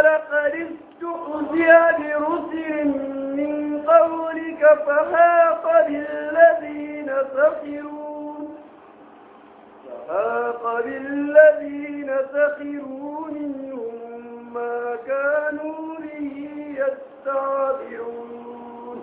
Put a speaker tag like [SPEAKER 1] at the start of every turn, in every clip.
[SPEAKER 1] ولقد استهزئ برسل من قولك فحاق بالذين سخروا فحاق بالذين سخروا منهم ما كانوا به يستعبرون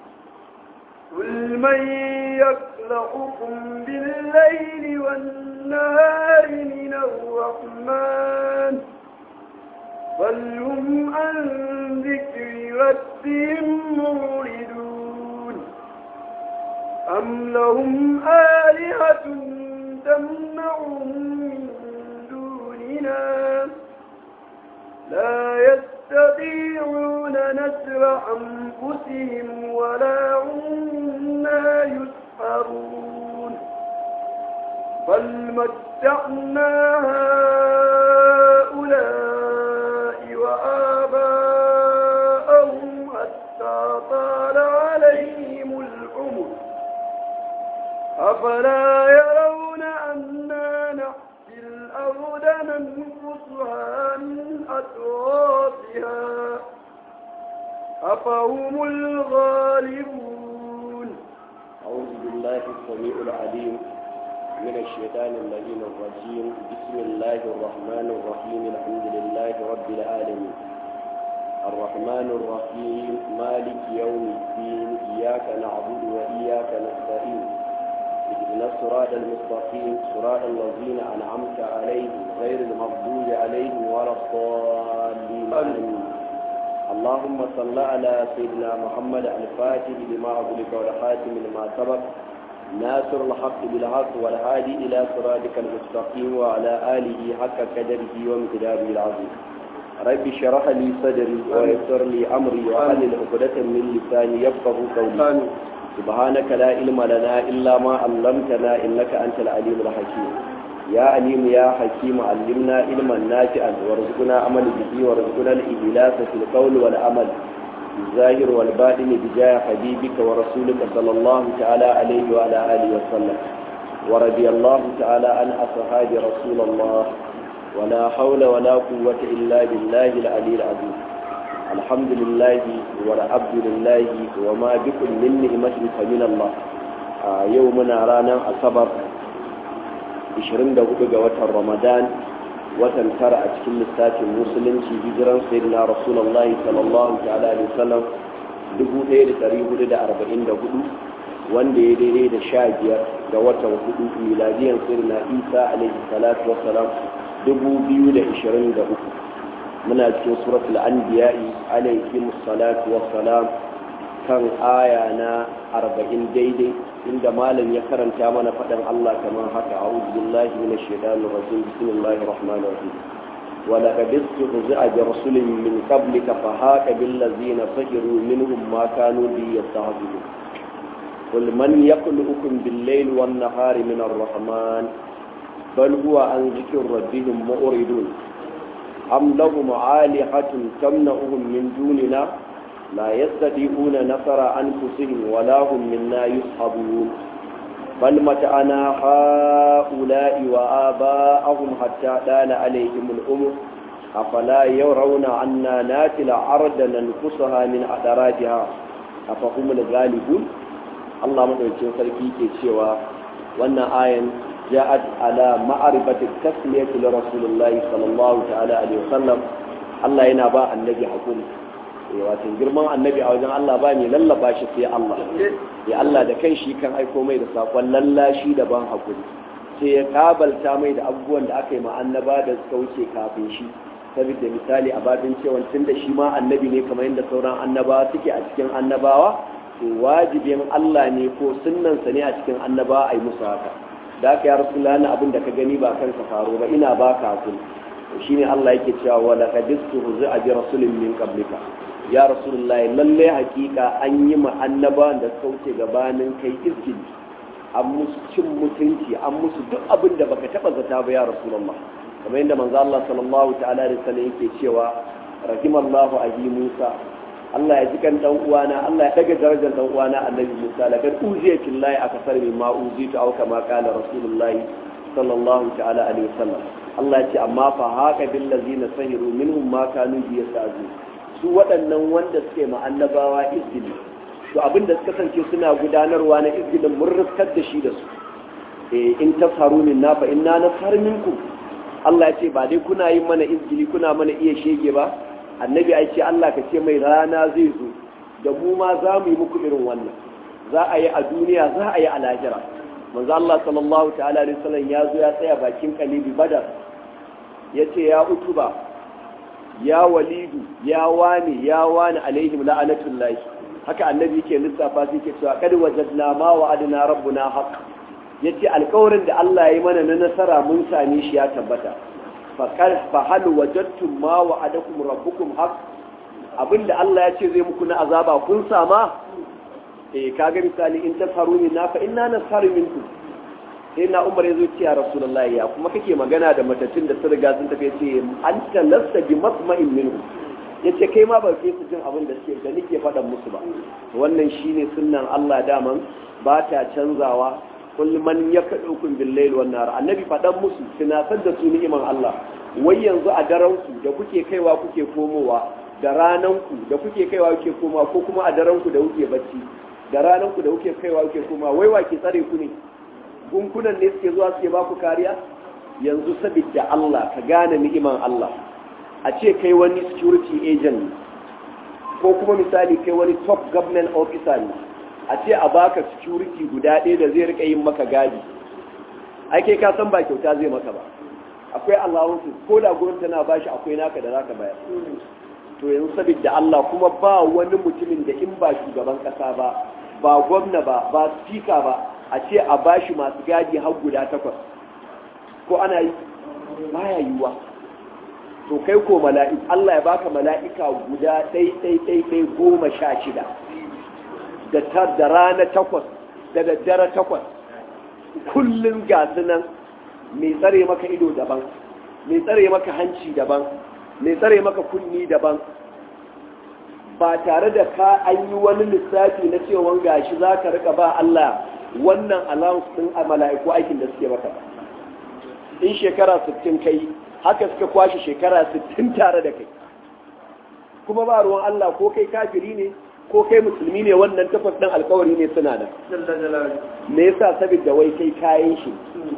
[SPEAKER 1] قل من يخلقكم بالليل والنهار من الرحمن بل هم عن ذكر ربهم موردون أم لهم آلهة تمنعهم من دوننا لا يستطيعون نسر أنفسهم ولا هم منا يسحرون بل متعنا هؤلاء وآباءهم حتى طال عليهم العمر أفلا يرون أنا نحيي الأرض ننقصها من أطرافها أفهم الغالبون
[SPEAKER 2] أعوذ بالله السميع العليم من الشيطان اللعين الرجيم بسم الله الرحمن الرحيم الحمد لله رب العالمين الرحمن الرحيم مالك يوم الدين إياك نعبد وإياك نستعين اهدنا الصراط المستقيم صراط الذين أنعمت عليهم غير المغضوب عليهم ولا الضالين آمين اللهم صل على سيدنا محمد الفاتح لما أغلق والخاتم لما سبق ناصر الحق بالحق والهادي إلى صراطك المستقيم وعلى آله حق قدره ومقداره العظيم رب اشرح لي صدري ويسر لي أمري وحلل عقدة من لساني يفقه قولي سبحانك لا علم لنا إلا ما علمتنا إنك أنت العليم الحكيم يا عليم يا حكيم علمنا علما نافعا وارزقنا عمل به وارزقنا الإخلاص في القول والعمل الظاهر والباطن بجاه حبيبك ورسولك صلى الله تعالى عليه وعلى آله وسلم ورضي الله تعالى عن أصحاب رسول الله ولا حول ولا قوة إلا بالله العلي العظيم الحمد لله والعبد لله وما بكم من نعمة فمن الله آه يومنا رانا أصبر 24 ga watan Ramadan watan tara a cikin lissafin musulunci hijiran sayyidina rasulullahi sallallahu ta'ala alaihi wasallam 1444 wanda ya daidai da sha biyar ga watan hudu miladiyan sayyidina isa alaihi salatu wassalam 2023 muna cikin suratul anbiya'i alaihi salatu wassalam kan aya na 40 daidai inda malam ya karanta mana faɗin Allah kamar haka a'udhu billahi minash shaitanir rajim bismillahir rahmanir rahim wa laqad istehza'a bi rasulin min qablika fa haqa bil ladzina sahiru minhum ma kanu bi yastahzi'un qul man yaqluqukum bil layli wan nahari min ar-rahman bal huwa an dhikri rabbihim mu'ridun am lahum 'alihatun tamna'uhum min dunina لا يستطيعون نصر أنفسهم ولا هم منا يصحبون بل متعنا هؤلاء وآباءهم حتى طال عليهم الأمر أفلا يرون عنا ناتي الأرض ننقصها من أدراجها أفهم الغالبون الله مدعوكين سركي كيشيوا وانا آية جاءت على معرفة التسمية لرسول الله صلى الله تعالى عليه وسلم الله ينبا النبي حكوم wato girman annabi a wajen Allah ba ne lallaba shi sai Allah ya Allah da kan shi kan aiko mai da sakon lallashi da ban hakuri sai ya kabalta mai da abubuwan da aka yi ma annaba da suka wuce kafin shi saboda misali a babin cewa tun da shi ma annabi ne kamar yadda sauran annabawa suke a cikin annabawa to wajibin Allah ne ko sunnansa ne a cikin annabawa a yi musu haka da aka yi rasulullah na abin da ka gani ba kanka faro ba ina ba ka hakuri shine Allah yake cewa wa laqad istuhzi'a bi rasulin min qablika ya rasulullahi lalle hakika an yi ma annabawan da suka wuce gabanin kai izgili an musu cin mutunci an musu duk abin da baka taba zata ba ya rasulullah kamar yadda manzo Allah sallallahu ta'ala alaihi wasallam yake cewa rahimallahu abi Musa Allah ya ji kan dan uwana Allah ya daga darajar dan uwana annabi Musa la kad uziya billahi akasar min ma uzitu aw kama qala rasulullahi sallallahu ta'ala alaihi wasallam Allah ya ce amma fa haka bil ladzina sahiru minhum ma kanu yasazu su waɗannan wanda suke ma annabawa izgili to abin da suka kasance suna gudanarwa na izgilin mun riskar da shi da su eh in tasharu minna fa inna nashar minkum Allah ya ce ba dai kuna yin mana izgili kuna mana iya shege ba annabi ya ce Allah ka ce mai rana zai zo da mu ma za mu yi muku irin wannan za a yi a duniya za a yi a lahira manzo Allah sallallahu ta'ala alaihi wasallam ya zo ya tsaya bakin kalibi badar yace ya utuba ya walidu ya wani ya wani alaihim la'anatullahi haka annabi yake lissafa sai yake cewa kad wajadna ma wa'adna rabbuna haqq yace alƙawarin da Allah ya yi mana na nasara mun same shi ya tabbata fa kal fa hal wajadtum ma wa'adakum rabbukum haqq abinda Allah ya ce zai muku na azaba kun sama eh kaga misali in tasharu minna fa inna nasharu minkum sai na umar ya zo ce ya rasulullahi ya kuma kake magana da matattun da sun riga sun tafi ce an talasta bi masma'in minhu ya ce kai ma ba ke su jin abin da suke da nake faɗan musu ba wannan shine sunnan Allah daman ba ta canzawa kullum man ya kaɗo kun billahi wan nar annabi faɗan musu tunatar da su ni'iman Allah wai yanzu a daren ku da kuke kaiwa kuke komowa da ranan ku da kuke kaiwa kuke komowa ko kuma a daren ku da kuke bacci da ranan ku da kuke kaiwa kuke komowa wai wa ke tsare ku ne gunkunan ne suke zuwa suke baku kariya yanzu sabidda Allah ka gane ni'iman Allah a ce kai wani security agent ko kuma misali kai wani top government officer ne a ce a baka security guda ɗaya da zai rika yin maka gadi ai kai ka san ba kyauta zai maka ba akwai allowances ko da gurin tana bashi akwai naka da zaka bayar to yanzu sabidda Allah kuma ba wani mutumin da in ba shugaban kasa ba ba gwamna ba ba speaker ba a ce a bashi masu gadi har guda takwas ko ana yi baya yiwuwa to kai ko mala'ik Allah ya baka mala'ika guda ɗai ɗai ɗai ɗai goma sha shida da tar da rana takwas da daddare takwas kullum ga nan mai tsare maka ido daban mai tsare maka hanci daban mai tsare maka kunni daban ba tare da ka an yi wani lissafi na cewa gashi za ka rika ba Allah wannan allowance din a mala'iku aikin da suke maka in shekara 60 kai haka suka kwashe shekara 60 tare da kai kuma ba ruwan Allah ko kai kafiri ne ko kai musulmi ne wannan tafas ɗin alkawari ne suna da me yasa saboda wai kai kayan shi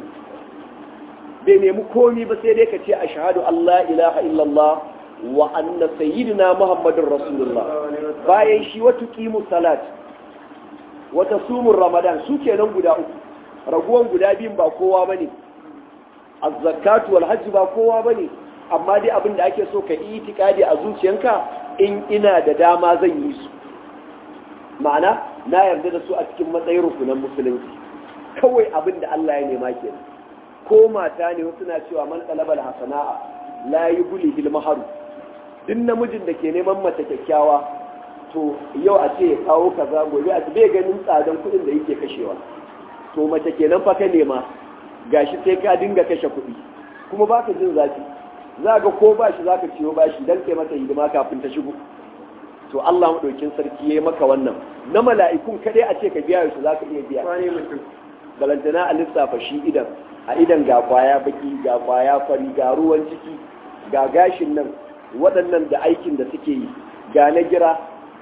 [SPEAKER 2] bai nemi komi ba sai dai ka ce ashhadu Allah ilaha illallah wa anna sayyidina muhammadin rasulullah bayan shi wata kimu salat wata sumun ramadan su kenan guda uku raguwan guda biyun ba kowa bane az-zakatu wal hajj ba kowa bane amma dai abin da ake so ka yi itikadi a zuciyanka in ina da dama zan yi su ma'ana na yarda da su a cikin matsayin rukunan musulunci kawai abin da Allah ya nema kenan ko mata ne wasu na cewa man talabal hasana'a la yubli bil maharu duk namijin da ke neman mace kyakkyawa to yau a ce ya kawo kaza gobe a bai ganin tsadan kuɗin da yake kashewa to mace kenan fa ka nema gashi sai ka dinga kashe kuɗi kuma baka jin zafi za ga ko bashi za ka ciwo bashi dan kai mata hidima kafin ta shigo to Allah maɗaukin sarki ya yi maka wannan na mala'ikun kaɗai a ce ka biya yaushe za ka iya biya balantana a lissafa shi idan a idan ga kwaya baki ga kwaya fari ga ruwan ciki ga gashin nan waɗannan da aikin da suke yi ga na gira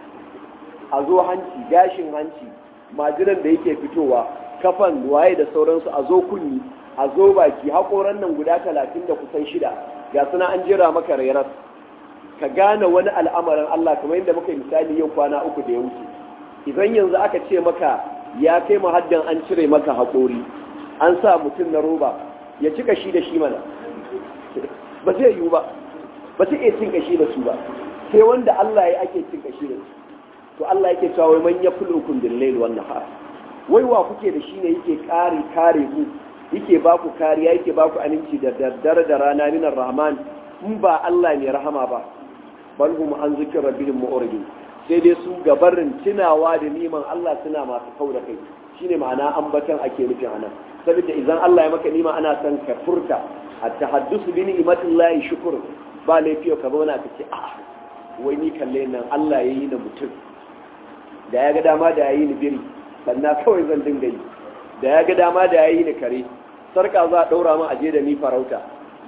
[SPEAKER 2] a zo hanci gashin hanci majinan da yake fitowa kafan waye da sauransu a zo kunni a zo baki haƙoran nan guda talatin da kusan shida ga suna an jira maka rairar ka gane wani al'amarin Allah kamar yadda muka misali yau kwana uku da ya wuce idan yanzu aka ce maka ya kai mahaddan an cire maka haƙori an sa mutum na roba ya ci kashi da shi mana ba zai yiwu ba ba su iya cin kashi da su ba sai wanda Allah ya ake cin kashi da su to Allah yake cewa wai man yaflukum bil layl wan nahar wai wa kuke da shi ne yake kare kare ku yake ba ku kariya yake ba ku aminci da daddare da rana minar rahman in ba Allah ne rahama ba bal hum an zikir rabbihim mu'ridin sai dai su gabarin tunawa da niman Allah suna masu kau da kai shine ma'ana ambatan ake nufin anan saboda idan Allah ya maka nima ana son ka furta at-tahaddusu bi ni'matillahi shukr ba laifi ka zauna ka ce a wai ni kalle nan Allah ya yi na mutum da ya ga dama da ya yi ni biri sannan kawai zan dinga yi da ya ga dama da ya yi ni kare sarka za a ɗaura min aje da ni farauta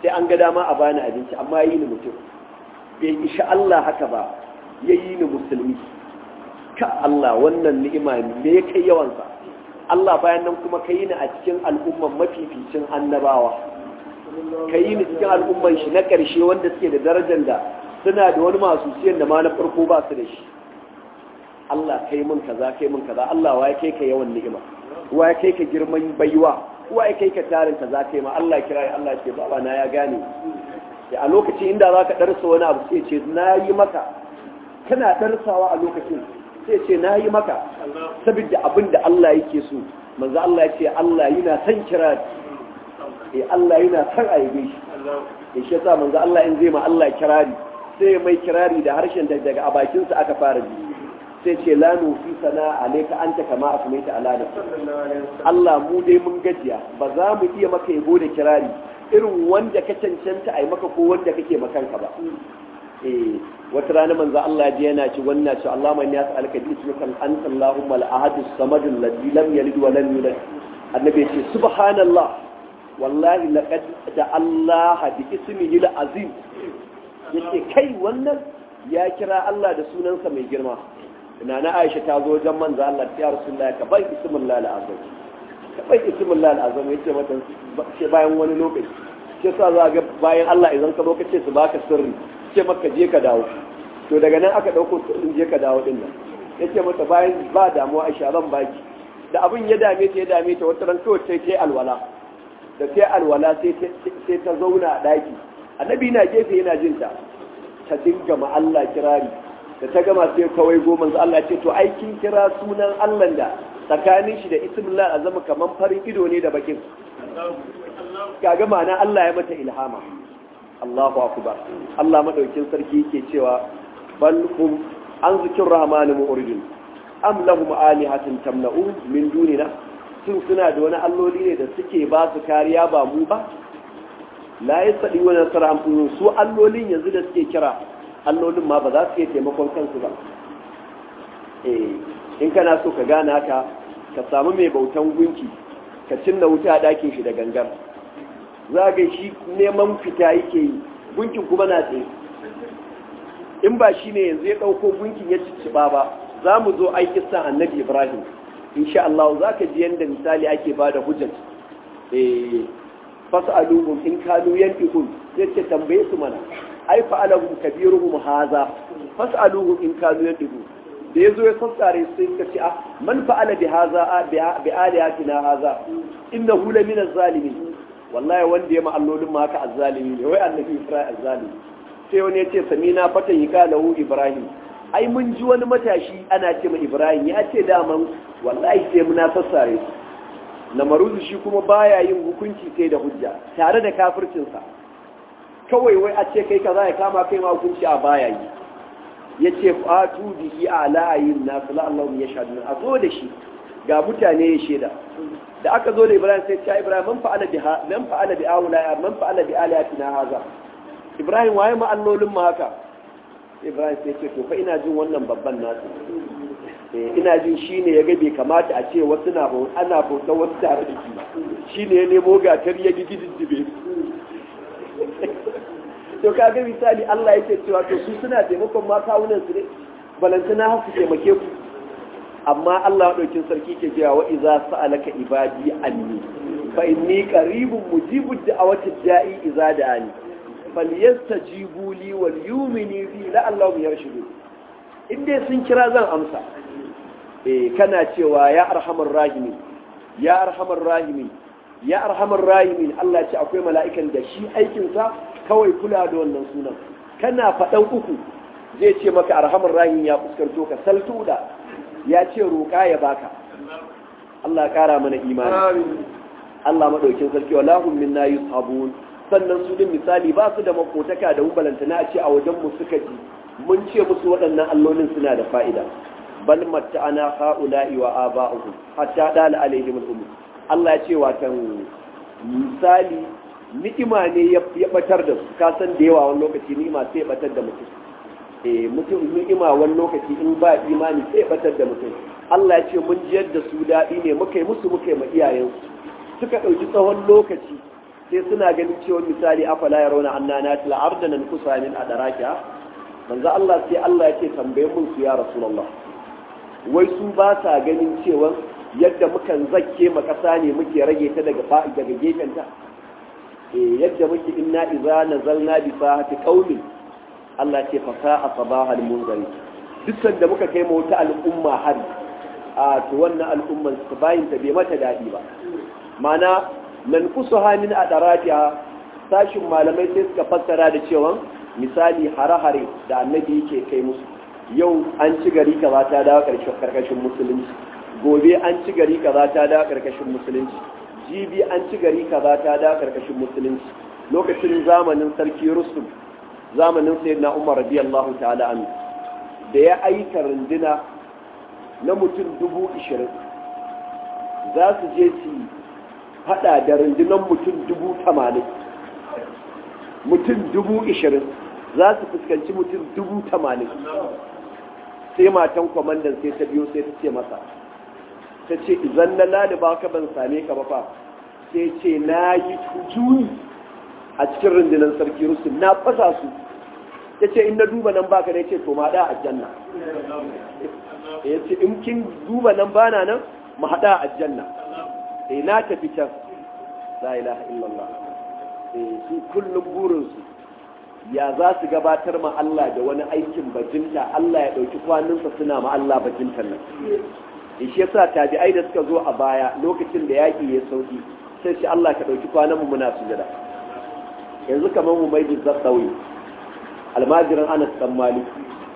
[SPEAKER 2] sai an ga dama a bani abinci amma yi ni mutum bai isha Allah haka ba ya yi ni musulmi ka Allah wannan ni'ima me kai yawansa Allah bayan nan kuma ka yi ni a cikin al'umman mafificin annabawa ka yi ni cikin al'umman shi na ƙarshe wanda suke da darajar da suna da wani masu siyan da ma na farko ba su da shi Allah kai mun kaza kai mun kaza Allah wa ya kai ka yawan ni'ima wa ya kai ka girman baiwa wa ya kai ka tarin kaza kai ma Allah kira ya Allah ce baba na ya gane sai a lokacin inda za ka darsa wani abu sai ce na yi maka kana darsawa a lokacin sai ce na yi maka saboda abin da Allah yake so manzo Allah ya ce Allah yana son kira eh Allah yana son a yabe shi eh shi yasa manzo Allah in zai ma Allah kirari sai mai kirari da harshen da daga bakin sa aka fara ji sai ce la nufi sana alayka anta kama asmaita ala nafsi Allah mu dai mun gajiya ba za mu iya maka yabo da kirari irin wanda ka cancanta ai maka ko wanda kake makanka ba eh wata rana manzo Allah ji yana ci wannan ci Allah man yas alka bi ismika anta Allahumma al-ahad as-samad alladhi lam yalid wa lam yulad annabi ce subhanallah wallahi laqad da Allah bi ismihi al-azim yace kai wannan ya kira Allah da sunansa mai girma ina na Aisha ta zo wajen manzo Allah ya Rasulullah ka bai ismillah al-azim ka bai ismillah al-azim yace mata ce bayan wani lokaci sai sa za ga bayan Allah idan ka zo ka ce su baka sirri ce maka je ka dawo to daga nan aka dauko sirrin je ka dawo din nan yace mata bayan ba damuwa Aisha zan baki da abin ya dame ta ya dame ta wata ran kawai sai ta alwala da ta alwala sai sai ta zauna a daki annabi na gefe yana jin ta ta dinga ma Allah kirari da ta gama sai kawai goma Allah ce to ai kin kira sunan Allah da tsakanin shi da ismillah azama kaman farin ido ne da bakin kaga ma'ana Allah ya mata ilhama Allahu akbar Allah madaukin sarki yake cewa bal hum an zikir rahman mu'ridun am lahum alihatun tamna'u min dunina sun suna da wani alloli ne da suke ba su kariya ba mu ba la yasadi wa nasara am su allolin yanzu da suke kira allolin ma ba za su iya taimakon kansu ba eh in kana so ka gane haka ka samu mai bautan gunki ka cinna wuta a ɗakin shi da gangar za ga shi neman fita yake yi gunkin kuma na tsaye in ba shi ne yanzu ya ɗauko gunkin ya cicciɓa ba za mu zo aiki san annabi ibrahim insha Allah za ka ji yadda misali ake ba da hujjat fas'aluhum in kanu yantiqun sai ce tambaye su mana ai fa'alahum kabiruhum haza fas'aluhum in kanu yantiqun da yazo ya sassare sai ka ce ah man fa'ala bi haza bi aliyatina haza innahu la min az-zalimin wallahi wanda ya ma allolin ma haka azzalimi ne wai annabi Isra'il azzalimi sai wani ya ce samina fatan yi lahu Ibrahim ai mun ji wani matashi ana ce ma Ibrahim ya ce daman wallahi sai muna sassare su namaruzu shi kuma baya yin hukunci sai da hujja tare da kafircinsa kawai wai a ce kai kaza ya kama kai ma hukunci a baya yi ya ce fatu bihi a la'ayin nasu la'allahu ya shaɗu a zo da shi ga mutane ya shaida da aka zo da ibrahim sai ta ibrahim man fa'ala bi man fa'ala bi awla man fa'ala bi aliyatina haza ibrahim waye ma allolin mu haka ibrahim sai ce to fa ina jin wannan babban nasu ina jin shine ya ga bai kamata a ce wasu na ana bautar wasu tare da shi shine ya nemo gatar ya gi gididdibe to kaga misali Allah yake cewa to su suna taimakon ma kawunan su ne balantana har su taimake ku amma Allah ɗaukin sarki ke cewa wa iza sa'alaka ibadi anni fa inni qaribun mujibud da'awati da'i iza da'ani falyastajibu li wal yu'minu bi la'allahum yarshudun in dai sun kira zan amsa eh kana cewa ya arhamar rahimin ya arhamar rahimin ya arhamar rahimin Allah ce akwai mala'ikan da shi aikin sa kawai kula da wannan sunan kana faɗan uku zai ce maka arhamar rahim ya fuskanto ka saltu da ya ce roƙa ya baka Allah ƙara mana imani Allah maɗaukin sarki walahum minna yushabun sannan su din misali ba su da makotaka da hubalanta na ce a wajen mu suka ji mun ce musu waɗannan allolin suna da fa'ida bal matta'ana ha'ula'i wa aba'uhum hatta dala alaihim al-umur Allah ya ce watan misali ni'ima ne ya batar da su ka san da yawa wani lokaci ni'ima sai ya batar da mutum eh mutum ni'ima wani lokaci in ba imani sai ya batar da mutum Allah ya ce mun ji yadda su daɗi ne muka yi musu muka yi ma iyayensu suka ɗauki tsawon lokaci sai suna ganin cewa misali afala ya rauna anna na tila arda nan kusa min a darakiya manzo Allah sai Allah ya ce tambaye mun su ya rasulullah wai su ba sa ganin cewa yadda mukan zakke ma kasa ne muke rage ta daga daga gefen ta eh yadda muke inna idza nazalna bi sahati qaumin Allah ce fa sa'a sabahal munzari duk sanda muka kai mu wata al'umma har a to wannan al'umman su bayin ta bai mata dadi ba mana nan kusuha min adaratiha sashin malamai sai suka fassara da cewa misali hare-hare da annabi yake kai musu yau an ci gari kaza ta dawo karkashin musulunci gobe an ci gari kaza ta dawo karkashin musulunci jibi an ci gari kaza ta dawo karkashin musulunci lokacin zamanin sarki rusum zamanin sayyidina umar radiyallahu ta'ala anhu da ya aika runduna na mutum dubu ishirin za su je su hada da rundunar mutum dubu tamanin mutum dubu ishirin za su fuskanci mutum dubu tamanin sai matan kwamandan sai ta biyo sai ta ce masa ta ce izan na laliba ka ban same ka ba fa sai ce na yi juyi a cikin rundunar sarki rusul na fasa su ya ce in na duba nan baka ne ce to ma da a janna ya ce in kin duba nan bana nan mu haɗa a janna eh na tafi can la ilaha illallah eh su kullum burinsu ya za su gabatar ma Allah da wani aikin bajinta Allah ya ɗauki kwaninsa suna ma Allah bajintan nan eh shi yasa tabi'ai da suka zo a baya lokacin da yaƙi ya sauki sai shi Allah ka ɗauki kwanan mu muna sujada yanzu kamar mu mai da sauyi almajirin Anas dan Malik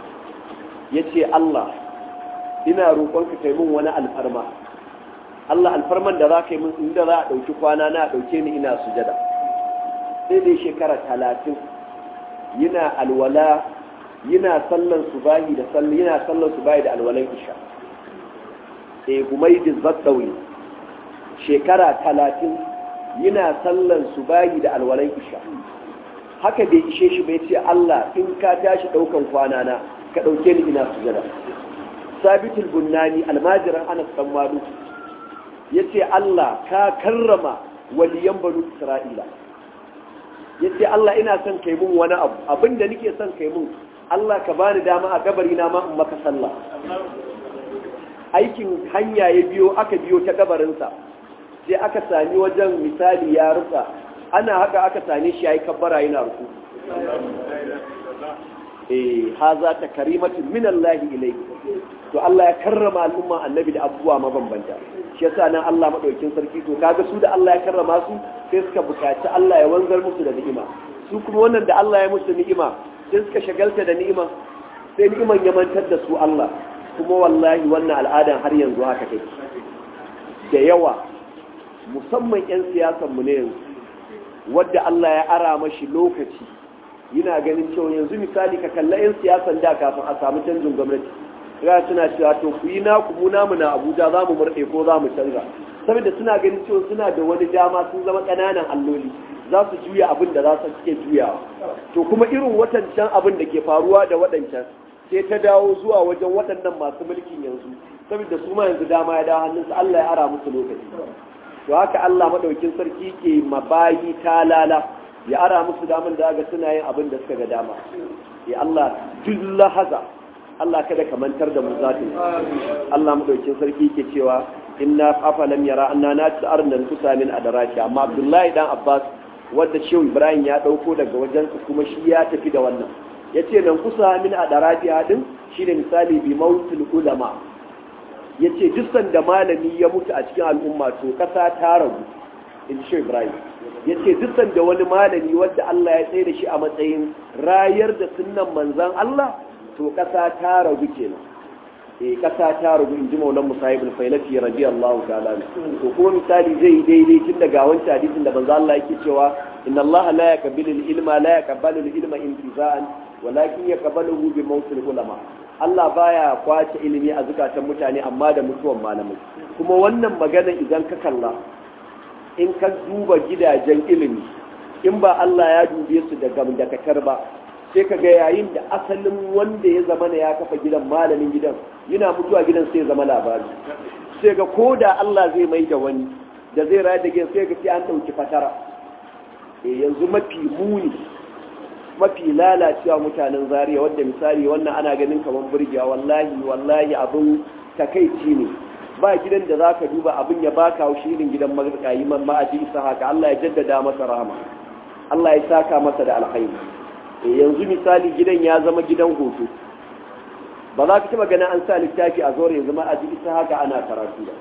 [SPEAKER 2] yace Allah ina roƙonka kai mun wani alfarma Allah alfarman da za ka yi min inda za a ɗauki kwana na ɗauke ni ina sujada sai dai shekara talatin yana alwala yana sallan subahi da sallan yana sallan subahi da alwalan isha eh humaydi zaddawi shekara talatin yana sallan subahi da alwalan isha haka bai ishe shi bai ce Allah in ka tashi ɗaukan kwana na ka ɗauke ni ina sujada sabitul bunnani almajiran anas dan malu ya ce Allah ka karrama waliyan banu Isra'ila ya ce Allah ina son kai mun wani abu abinda nake son kai mun Allah ka bani dama a gabari na ma in maka sallah aikin hanya ya biyo aka biyo ta gabarinsa sai aka sami wajen misali ya rusa ana haka aka same shi yayi kabbara yana ruku eh haza ta karimatu min Allah ilayhi to Allah ya karrama al'umma annabi da abubuwa mabambanta shi yasa nan Allah madaukin sarki to kaga su da Allah ya karrama su sai suka bukaci Allah ya wanzar musu da ni'ima su kuma wannan da Allah ya musu ni'ima sai suka shagalta da ni'ima sai ni'iman ya mantar da su Allah kuma wallahi wannan al'adan har yanzu haka take da yawa musamman 'yan siyasan mu ne yanzu wadda Allah ya ara mashi lokaci yana ganin cewa yanzu misali ka kalla 'yan siyasan da kafin a samu canjin gwamnati ga suna cewa to ku yi naku mu namu na Abuja za mu murɗe ko za mu canza saboda suna ganin cewa suna da wani dama sun zama ƙananan alloli za su juya abin da za su suke juyawa to kuma irin watancan abin da ke faruwa da waɗancan sai ta dawo zuwa wajen waɗannan masu mulkin yanzu saboda su ma yanzu dama ya dawo hannunsu Allah ya ara musu lokaci to haka Allah madaukin sarki ke mabayi talala ya ara musu daman da ga suna yin abin da suka ga dama ya Allah duk haza Allah kada ka mantar da mu zatin Allah madaukin sarki ke cewa inna afalam yara anna nati arnan kusamin adaraki amma Abdullahi dan Abbas wanda Shehu Ibrahim ya dauko daga wajen kuma shi ya tafi da wannan yace nan kusa min adaraki hadin shine misali bi mautul ulama yace duk sanda malami ya mutu a cikin al'umma to kasa ta ragu in Shehu Ibrahim yace duk sanda wani malami wanda Allah ya tsaye da shi a matsayin rayar da sunnan manzon Allah to ƙasa ta ragu kenan eh ƙasa ta ragu in ji maulan musayib al-failafi radiyallahu ta'ala to kuma misali zai yi daidai tun daga wancan hadisin da manzo Allah yake cewa inna Allah la yaqbalu al-ilma la yaqbalu al-ilma intiza'an walakin yaqbaluhu bi mawtil ulama Allah baya kwace ilimi a zukatan mutane amma da mutuwan malamai kuma wannan magana idan ka kalla in ka duba gidajen ilimi in ba Allah ya dube su da gamdakatar ba sai ka ga yayin da asalin wanda ya zama ya kafa gidan malamin gidan yana mutuwa gidan sai zama labari sai ga ko da Allah zai mai da wani da zai rayar da gidan sai ga sai an ɗauki fatara yanzu mafi muni mafi lalacewa mutanen zariya wadda misali wannan ana ganin kamar burgewa wallahi wallahi abin takaici ne ba gidan da za ka duba abin ya baka haushi irin gidan marikayi man ma'aji isa haka Allah ya jaddada masa rahama Allah ya saka masa da alkhairi yanzu misali gidan ya zama gidan hoto ba za ka taba ganin an sa littafi a zore yanzu ma'aji isa haka ana karatu ba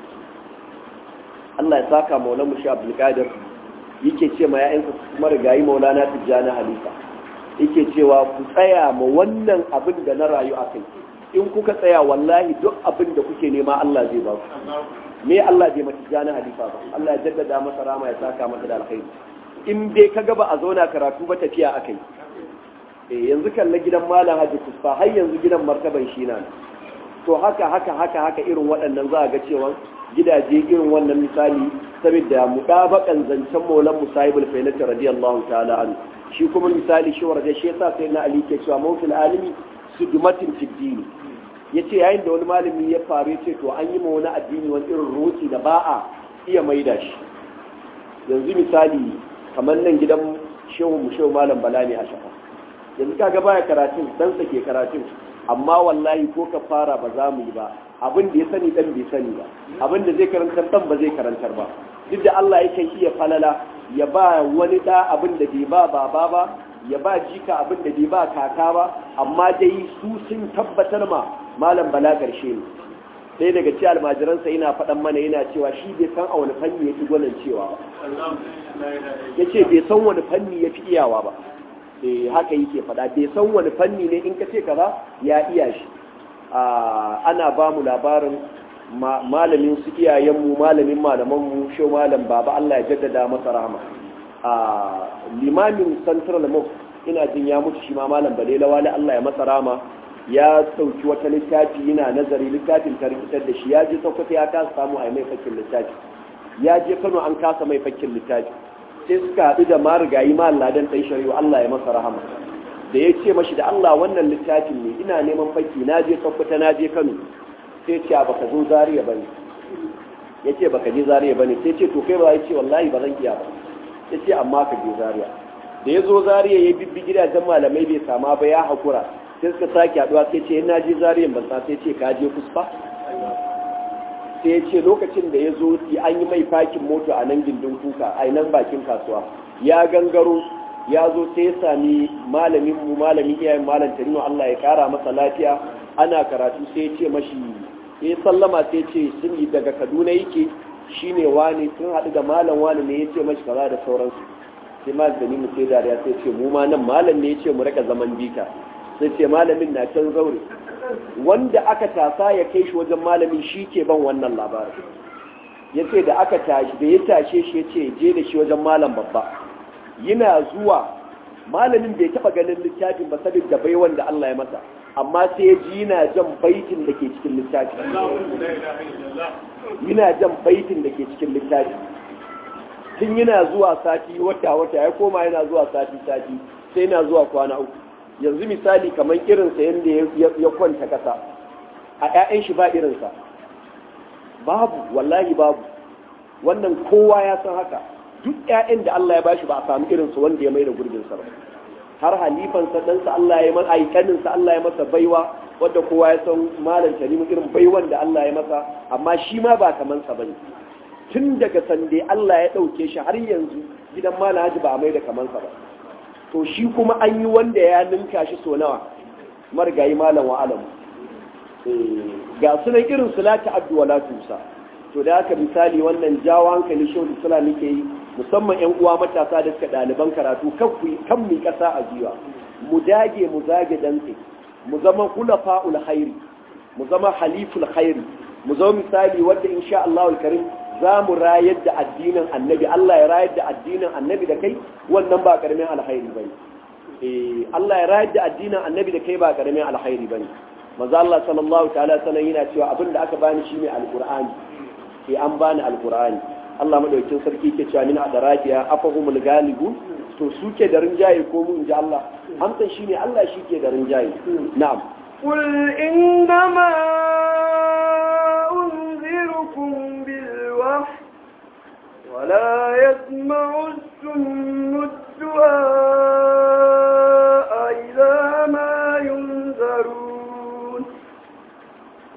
[SPEAKER 2] Allah ya saka maulana mushi abdulkadir yake ce ma ya'yansa kuma rigayi maulana tijjani halifa yake cewa ku tsaya ma wannan abin da na rayu a kai in kuka tsaya wallahi duk abin da kuke nema Allah zai ba ku me Allah bai mata jana halifa ba Allah ya jaddada masa rama ya saka masa da alkhairi in dai kaga ba a zauna karatu ba tafiya akai eh yanzu kalla gidan malam Haji Kusfa har yanzu gidan martaban shi na to haka haka haka haka irin waɗannan za a ga cewa gidaje irin wannan misali saboda mudabakan zancen maulan musayibul failata radiyallahu ta'ala anhu shi kuma misali shi warje shi yasa sai na ali ke cewa mawfil alimi sudumatin fiddini ya ce yayin da wani malami ya faru ya ce to an yi ma wani addini wani irin roki da ba a iya maida shi yanzu misali kamar nan gidan shehu mu shehu malam bala ne a shafa yanzu kaga baya karatun dan sa ke karatun amma wallahi ko ka fara ba za mu yi ba abin da ya sani dan bai sani ba abin da zai karantar dan ba zai karantar ba duk da Allah yake iya falala ya ba wani da abin da bai ba baba ba ya ba jika abin da bai ba kaka ba amma dai su sun tabbatar ma malam bala karshe ne sai daga ci almajiransa yana faɗan mana yana cewa shi bai san a wani fanni ya fi gwanin cewa ba ya ce bai san wani fanni ya fi iyawa ba eh haka yake faɗa bai san wani fanni ne in ka ce kaza ya iya shi ana ba mu labarin malamin su iyayenmu malamin malamanmu shi malam baba Allah ya jaddada masa rahama limamin central mosque ina jin ya mutu shi ma malam balela wani Allah ya masa rahama ya sauki wata littafi yana nazari littafin ta rikitar da shi ya je sokoto ya kasa samu a mai fakkin littafi ya je kano an kasa mai fakkin littafi sai suka haɗu da marigayi ma ladan ɗan shari'a Allah ya masa rahama da ya ce mashi da Allah wannan littafin ne ina neman fakki na je sokoto na je kano sai ce baka zo zariya bane ya ce baka je zariya bane sai ce to kai ba ya ce wallahi ba zan iya ba ya ce amma ka je zariya da ya zo zariya ya bibbi gidajen malamai bai sama ba ya haƙura sai suka sake haɗuwa sai ce na je zariyan ban sa sai ce ka je kusfa sai ya ce lokacin da ya zo an yi mai fakin moto a nan gindin kuka a nan bakin kasuwa ya gangaro ya zo sai ya sami malamin mu malamin iyayen malam tarino Allah ya kara masa lafiya ana karatu sai ya ce mashi ya sallama sai ce sun yi daga kaduna yake shine wani sun haɗu da malam wani ne ya ce mashi kaza da sauransu sai ma da ni mu sai dariya sai ce mu ma nan malam ne ya ce mu raka zaman bika sai ce malamin na can zaure wanda aka tasa ya kai shi wajen malamin shi ke ban wannan labarin ya ce da aka tashi da ya tashe shi ya ce je da shi wajen malam babba yana zuwa malamin bai taba ganin littafin ba saboda bai wanda Allah ya masa amma sai ya ji yana jan baitin da ke cikin littafi yana jan baitin da ke cikin littafi tun yana zuwa sati wata wata ya koma yana zuwa sati sati sai yana zuwa kwana uku yanzu misali kamar irinsa yadda ya kwanta kasa a 'ya'yan shi ba irinsa babu wallahi babu wannan kowa ya san haka duk 'ya'yan da Allah ya bashi ba a samu irinsa wanda ya mai da gurbinsa ba har halifansa ɗansa Allah ya masa aikaninsa Allah ya masa baiwa wadda kowa ya san malam tanimu irin baiwan da Allah ya masa amma shi ma ba kamansa bane tun daga sande Allah ya ɗauke shi har yanzu gidan malam haji ba a mai da kamansa ba to shi kuma an yi wanda ya ninka shi so nawa marigayi malam wa alamu ga sunan irin su lati addu wala tusa to da haka misali wannan jawo hankali shehu islam nake yi musamman yan uwa matasa da suka ɗaliban karatu kan mu kasa a jiwa mu dage mu zage dantse mu zama hulafa'ul khairi mu zama haliful khairi mu zama misali wanda insha Allah karim za mu rayar da addinin annabi Allah ya rayar da addinin annabi da kai wannan ba karamin alkhairi bane eh Allah ya rayar da addinin annabi da kai ba karamin alkhairi bane manzo Allah sallallahu ta'ala sanan yana cewa abinda aka bani shine alqur'ani sai an bani alqur'ani Allah madaukakin sarki ke cewa min adaratiya afahumul galibu to suke da rinjaye ko mu inji Allah amsan shine Allah shike da rinjaye na'am
[SPEAKER 1] قل إنما أنذركم بالوحي ولا يسمع السم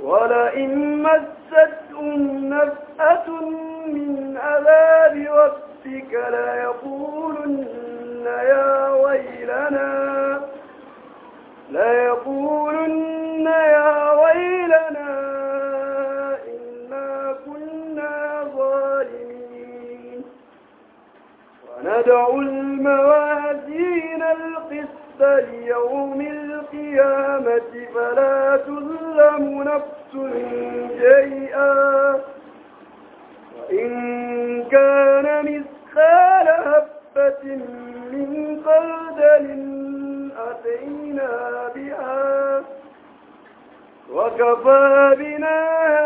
[SPEAKER 1] ولئن مستهم نفأة من عذاب ربك ليقولن يا ويلنا ليقولن يا ويلنا إنا كنا ظالمين وندع الموازين القسط ليوم القيامة فلا تظلم نفس شيئا وإن كان مثقال هبة من خردل أتينا بها وكفى بنا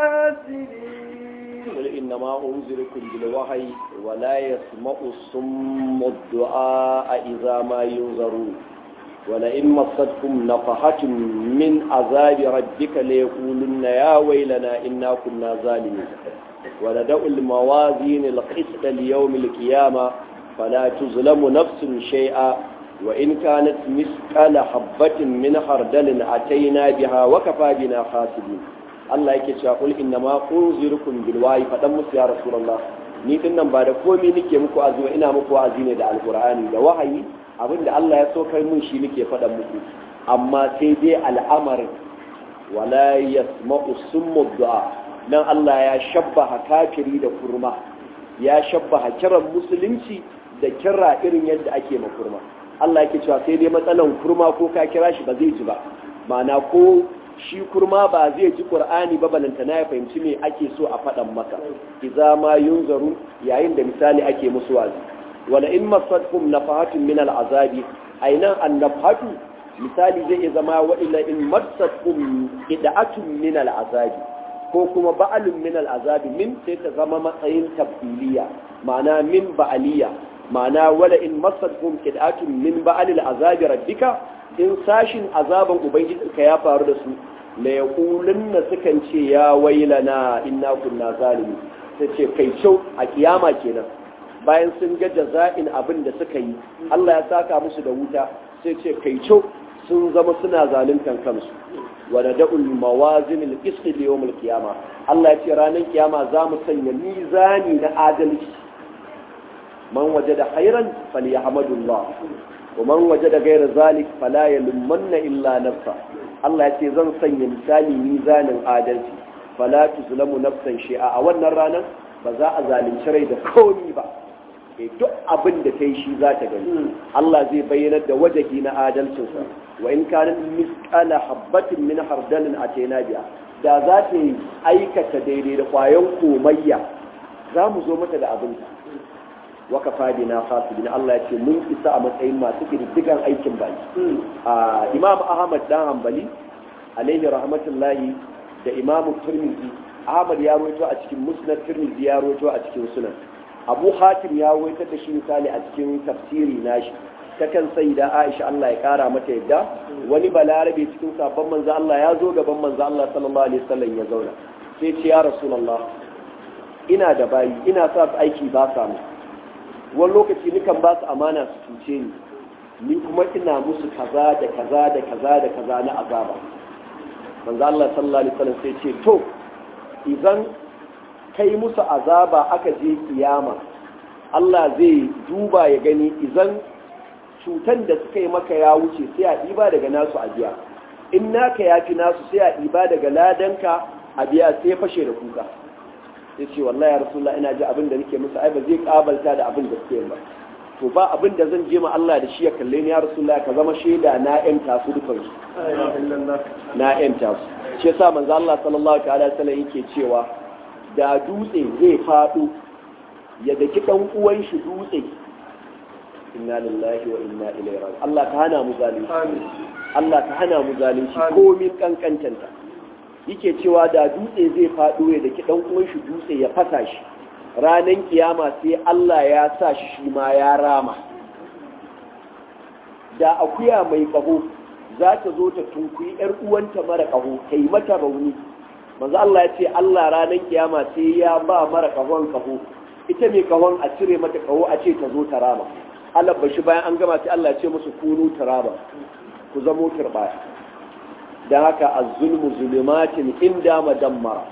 [SPEAKER 1] هاسدين
[SPEAKER 2] قل إنما أنذركم بالوحي ولا يسمع الصم الدعاء إذا ما ينذرون ولئن مصتكم نفحة من عذاب ربك ليقولن يا ويلنا إنا كنا ظالمين وندع الموازين القسط ليوم القيامة فلا تظلم نفس شيئا وإن كانت مثقال حبة من خردل أتينا بها وكفى بنا حاسبين Allah yake cewa kul inna ma unzirukum bil wahyi fadan musu ya rasulullah ni din nan ba da komai nake muku azuwa ina muku wa'azi ne da alqur'ani da wahayi abinda Allah ya so kai mun shi nake fadan muku amma sai dai al'amarin wala yasma'u summu du'a nan Allah ya shabbaha kafiri da kurma ya shabbaha kiran musulunci da kira irin yadda ake ma kurma Allah yake cewa sai dai matsalan kurma ko ka kira shi ba zai ji ba ma'ana ko shi kurma ba zai ji qur'ani ba balantana ya fahimci me ake so a faɗan maka idza ma yunzaru yayin da misali ake musu wazi wala in masatkum nafahatun min al'azabi ainan annafatu misali zai iya zama wa illa in masatkum ida'atun min al'azabi ko kuma ba'alun min al'azabi min sai ta zama matsayin tafsiliya ma'ana min ba'aliya ma'ana wala in masatkum ida'atun min ba'alil azabi rabbika in sashin azaban ubangijinka ya faru da su la yaqulunna sukan ce ya wailana inna kunna zalimi sai ce kai kyau a kiyama kenan bayan sun ga jaza'in abin da suka yi Allah ya saka musu da wuta sai ce kai kyau sun zama suna zaluntan kansu wa nada'ul mawazin al-qist li yawm al-qiyama Allah ya ce ranar kiyama za mu sanya mizani na adalci man wajada khairan falyahmadullah ومن وجد غير ذلك فلا يلمن إلا نفسه Allah ya ce zan sanya misali mizanin adalci fala tuzlamu nafsan shi'a a wannan ranar ba za a zalunci rai da komi ba eh duk abin da ta yi shi za ta gani Allah zai bayyana da wajahi na adalcinsa wa in kana misqala habatin min hardalin atayna biya da za ta yi aikata daidai da kwayan komayya za mu zo mata da abinta waka fadi na fasibin Allah ya ce mun isa a matsayin masu ƙididdigan aikin baki imam ahmad dan hanbali alaihi rahmatullahi da imam turmizi ahmad ya roito a cikin musnad turmizi ya roito a cikin sunan abu hatim ya roito da shi misali a cikin tafsiri nashi ta kan sai da aisha Allah ya kara mata yadda wani balarabe cikin sabon manzo Allah ya zo gaban manzo Allah sallallahu alaihi wasallam ya zauna sai ce ya rasulullah ina da bayi ina sa su aiki ba samu wani lokaci nikan ba su amana su cuce ni ni kuma ina musu kaza da kaza da kaza da kaza na azaba manzo Allah sallallahu alaihi wasallam sai ce to idan kai musu azaba aka je kiyama Allah zai duba ya gani idan cutan da suka yi maka ya wuce sai a ɗiba daga nasu a biya in naka ya fi nasu sai a ɗiba daga ladanka a biya sai fashe da kuka ya ce wallahi ya rasulullah ina ji abin da nake musu ai ba zai kabalta da abin da suke ba to ba abin da zan je ma Allah da shi ya kalle ni ya rasulullah ka zama shaida na yan tasu dukan su na yan tasu shi yasa manzo Allah sallallahu ta'ala sallam yake cewa da dutse zai fado ya daki dan uwan shi dutse inna lillahi wa inna ilaihi raji'un Allah ka hana mu zalunci Allah ka hana mu zalunci komin kankantanta yake cewa da dutse zai faɗo ya daki ɗan uwan shi dutse ya fasa shi ranar kiyama sai Allah ya sa shi shi ma ya rama da akuya mai ƙaho za ta zo ta tunkuyi ‘yar uwanta mara ƙaho ta yi mata rauni manzo Allah ya ce Allah ranar kiyama sai ya ba mara ƙahon ƙaho ita mai ƙahon a cire mata ƙaho a ce ta zo ta rama Allah bashi bayan an gama sai Allah ya ce musu kunu taraba ku zamo turbaya dan haka az-zulmu zulumatin inda madammara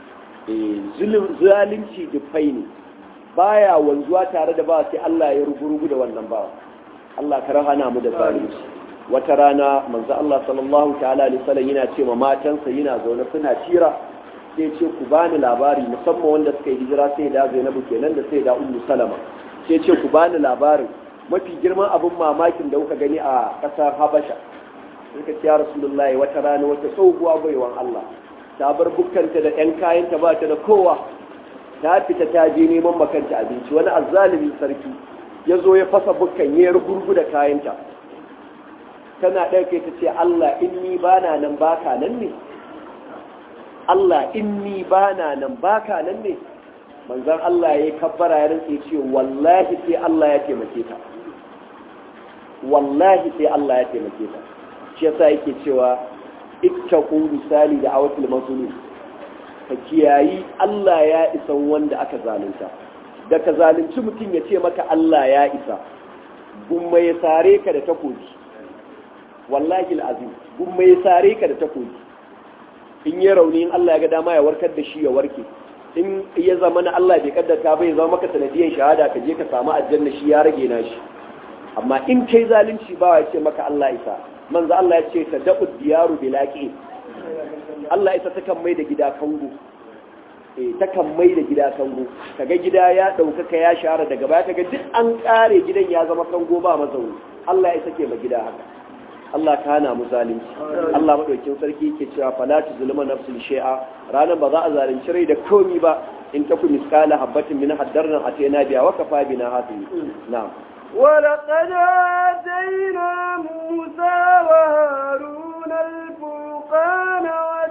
[SPEAKER 2] zalunci dufai ne baya wanzuwa tare da ba sai Allah ya rugurugu da wannan ba Allah ka rahana mu da zalunci wata rana manzo Allah sallallahu ta'ala alaihi wasallam yana ce ma matansa yana zaune suna tira sai ce ku bani labari musamman wanda suka yi hijira sai da Zainabu kenan da sai da Ummu Salama sai ce ku bani labarin mafi girman abin mamakin da kuka gani a ƙasar Habasha suka ce ya Rasulullahi wata rana wata tsohuwa baiwan Allah ta bar bukkanta da ‘yan kayanta ba ta da kowa ta fita ta je neman makanta abinci wani azzalimin sarki ya zo ya fasa bukkan ya gurgu da kayanta tana ɗauke ta ce Allah in ni ba na nan baka nan ne Allah in ni ba na nan baka nan ne manzan Allah ya yi kabbara ya rinke ce wallahi sai Allah ya taimake ta wallahi sai Allah ya taimake ta shi yasa yake cewa ittaqu misali da awatul mazlum ka kiyayi Allah ya isa wanda aka zalunta da ka zalunci mutum ya ce maka Allah ya isa gumma ya sare ka da takobi wallahi alazim gumma ya sare ka da takobi in ya rauni in Allah ya ga dama ya warkar da shi ya warke in ya zama na Allah bai kaddata bai zama maka sanadiyan shahada ka je ka samu aljanna shi ya rage na shi amma in kai zalunci ba ya ce maka Allah isa manzo Allah ya ce ta dabu diyaru bilaqi Allah isa ta kan mai da gida kango eh ta kan mai da gida kango kaga gida ya dauka ka ya share daga baya kaga duk an kare gidan ya zama kango ba mazauni Allah ya sake ma gida haka Allah ka hana mu zalunci Allah madaukin sarki yake cewa fala tuzlima nafsul shay'a ranan ba za a zalunci rai da komi ba in taku miskala habatin min haddarna atayna biya wa kafa bina hasibi na'am
[SPEAKER 1] ولقد آتينا موسى وهارون الفرقان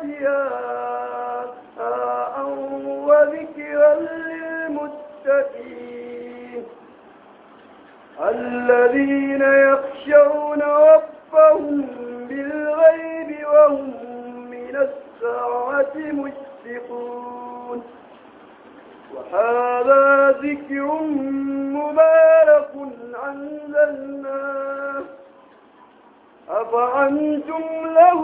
[SPEAKER 1] وضياء وذكرا للمتقين الذين يخشون ربهم بالغيب وهم من الساعة مشفقون وهذا ذكر مبارك أنزلناه أفأنتم له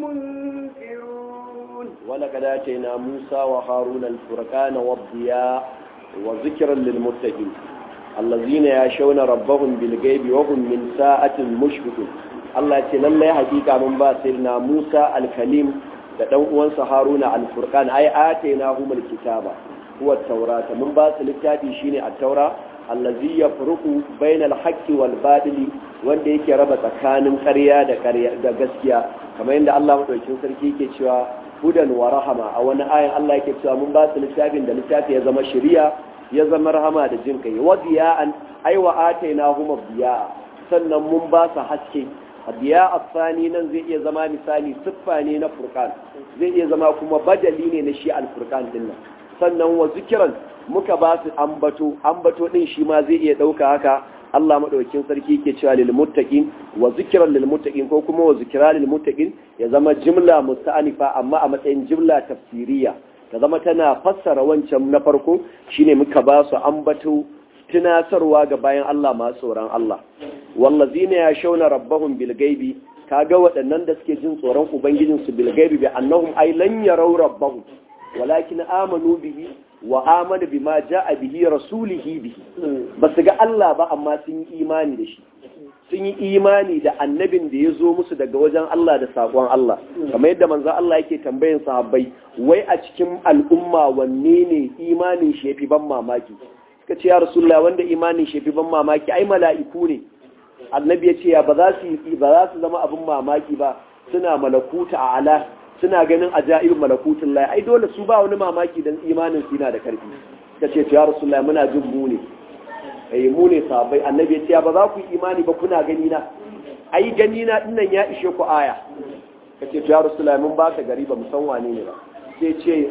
[SPEAKER 1] منكرون
[SPEAKER 2] ولقد آتينا موسى وهارون الفرقان والضياء وذكرا للمتقين الذين يشون ربهم بالغيب وهم من ساعة مشفقون Allah ce lallai hakika mun ba sirna Musa al-Kalim da dan uwansa Haruna al-Furqan ai atayna humul kitaba huwa taurata mun ba su littafi shine at-taura allazi yafruqu bainal haqqi wal badili wanda yake raba tsakanin ƙarya da ƙarya da gaskiya kamar yadda Allah madaukakin sarki yake cewa hudan wa rahama a wani ayan Allah yake cewa mun ba su littafin da littafi ya zama shari'a ya zama rahama da jin kai wa diya'an ai wa atainahum diya'a sannan mun ba su haske diya afani nan zai iya zama misali siffa ne na furqan zai iya zama kuma badali ne na shi al-furqan din nan sannan wa zikiran muka ba su ambato ambato din shi ma zai iya dauka haka Allah madaukakin sarki ke cewa lil muttaqin wa zikran lil muttaqin ko kuma wa zikra lil muttaqin ya zama jimla musta'anifa amma a matsayin jimla tafsiriya ta zama tana fassara wancan na farko shine muka ba su ambato tunatarwa ga bayan Allah masu tsoron Allah wallazina yashawna rabbahum bil ghaibi kaga waɗannan da suke jin tsoron ubangijinsu bil ghaibi bi annahum ay lan yaraw rabbahum walakin amanu bihi wa amana bima jaa bihi rasulihi bihi basu ga Allah ba amma sun yi imani da shi sun yi imani da annabin da ya zo musu daga wajen Allah da sakon Allah kamar yadda manzon Allah yake tambayin sahabbai wai a cikin al'umma wanne ne imanin shi yafi ban mamaki suka ce ya rasulullah wanda imanin shi yafi ban mamaki ai mala'iku ne annabi ya ce ya ba za su ba za su zama abin mamaki ba suna malakuta a ala suna ganin ajaib malakutun lai ai dole su ba wani mamaki dan imanin su yana da karfi ta ce ya rasulullahi muna jin mu ne eh mu ne sahabbai annabi ya ce ba za ku yi imani ba kuna gani na ai gani na dinnan ya ishe ku aya kace ya rasulullahi mun baka gari ba mu san wane ne ba sai ce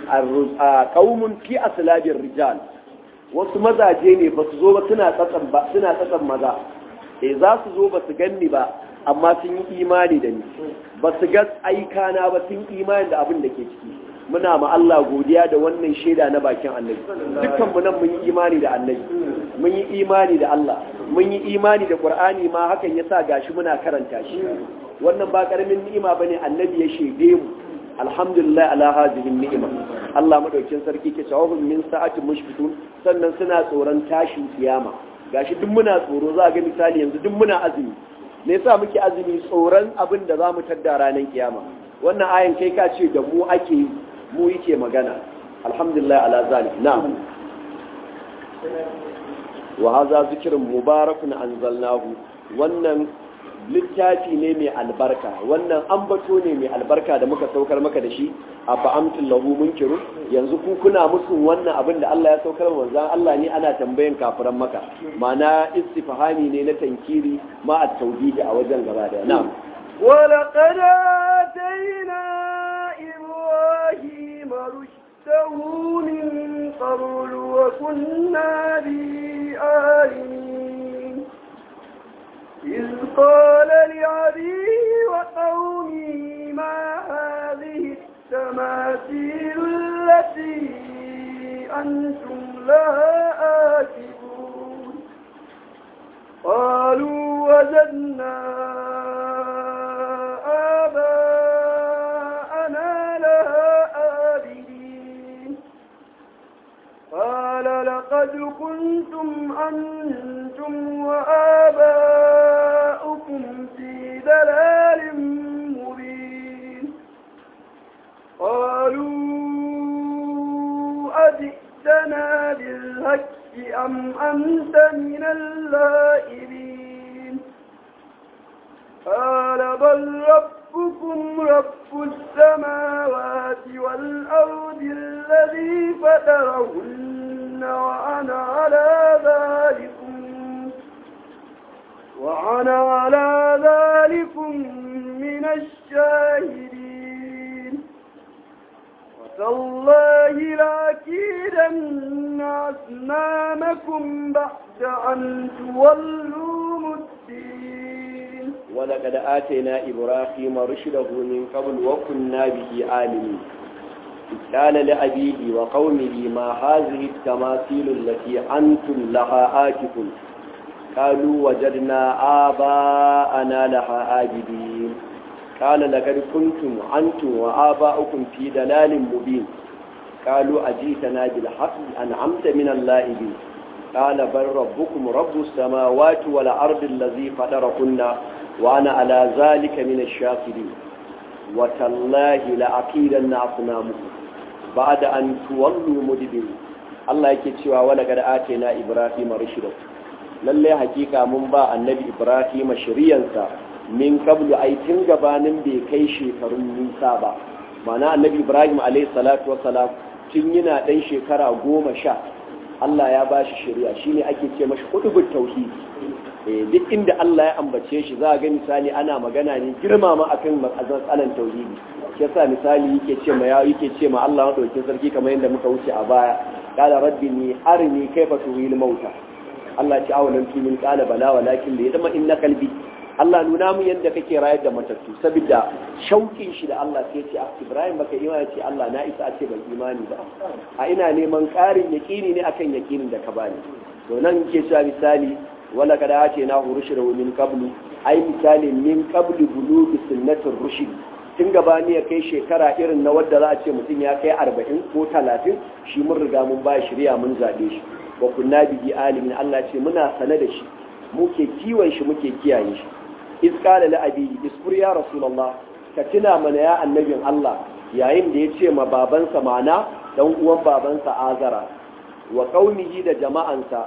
[SPEAKER 2] a qaumun fi aslabir rijal wasu mazaje ne ba su zo ba suna tsatsan ba suna tsatsan maza eh za su zo ba su ganni ba amma sun yi imani da ni ba su ga aikana ba sun imani da abin da ke ciki muna ma Allah godiya da wannan shaida na bakin annabi dukkan mu nan mun yi imani da annabi mun yi imani da Allah mun yi imani da Qur'ani ma hakan yasa gashi muna karanta shi wannan ba karamin ni'ima bane annabi ya shede mu alhamdulillah ala hadhihi ni'ima Allah madaukin sarki ke cewa min sa'ati mushfitun sannan suna tsoron tashin kiyama gashi duk muna tsoro za ga misali yanzu duk muna azumi me yasa muke azumi tsoron abin da zamu tadda ranar kiyama wannan ayan kai ka ce da mu ake mu yake magana alhamdulillah ala zalik na'am wa hadha zikrun mubarakun anzalnahu wannan littafi ne mai albarka wannan ambato ne mai albarka da muka saukar maka da shi a fa'amtin lahu munkiru yanzu ku kuna musun wannan abin da Allah ya saukar manzan Allah ne ana tambayan kafiran maka mana istifhami ne na tankiri ma a tauhidi a wajen gaba da na'am
[SPEAKER 1] ولقد آتينا إبراهيم رشده من قبل وكنا به عالمين إذ قال لعبيه وقومه ما هذه التماثيل التي أنتم لها آكفون قالوا وجدنا آباءنا لها آبدين قال لقد كنتم أنتم وآباؤكم في دلال مبين قالوا أجئتنا بالهك أم أنت من اللائبين قال بل ربكم رب السماوات والأرض الذي فطرهن وأنا على ذلكم وأنا على ذلكم من الشاهدين وتالله لأكيدن أصنامكم بعد أن تولوا مدبرين
[SPEAKER 2] ولقد آتينا إبراهيم رشده من قبل وكنا به عالمين إذ قال لأبيه وقومه ما هذه التماثيل التي أنتم لها آكفون قالوا وجدنا آباءنا لها آجدين قال لقد كنتم أنتم وآباؤكم في دلال مبين قالوا أجيتنا بالحق أنعمت من اللائبين قال بل ربكم رب السماوات والأرض الذي فطركن وأنا على ذلك من الشاكرين وتالله لأكيدن أصنامكم بعد أن تولوا مدبرين الله yake cewa wala kada atena Ibrahim rushda lalle hakika mun ba annabi Ibrahim shiriyansa min qablu ay tun gabanin bai kai shekarun nisa ba mana annabi Ibrahim alayhi salatu wassalam tun yana dan shekara goma sha Allah ya ba shi shari'a shine ake ce mashi kutubut tauhid eh duk inda Allah ya ambace shi za ga misali ana magana ne girmama akan matsalan tauhidi yasa misali yake ce ma ya yake ce ma Allah madaukakin sarki kamar yadda muka wuce a baya qala rabbi ni arini kayfa tuhil mauta Allah ce awalan tumin qala bala walakin da yadma inna qalbi Allah nuna mu yadda kake rayar da matattu saboda shaukin shi da Allah sai ce Ibrahim baka imani ce Allah na isa a ce ban imani ba a ina neman ƙarin yaƙini ne akan yaƙinin da ka bani to nan ke cewa misali wala kada ce na hurushira min qablu ai misali min qablu bulugi sunnatir rushd tun gabani ya kai shekara irin na wadda za a ce mutum ya kai arba'in ko talatin shi mun riga mun ba shirya mun zaɓe shi wa kunna bihi alimin Allah ce muna sane da shi muke kiwon shi muke kiyaye shi iz qala li abi iskur ya rasulullah ka tuna mana ya annabin Allah yayin da ya ce ma babansa mana dan uwan babansa azara wa qaumihi da jama'ansa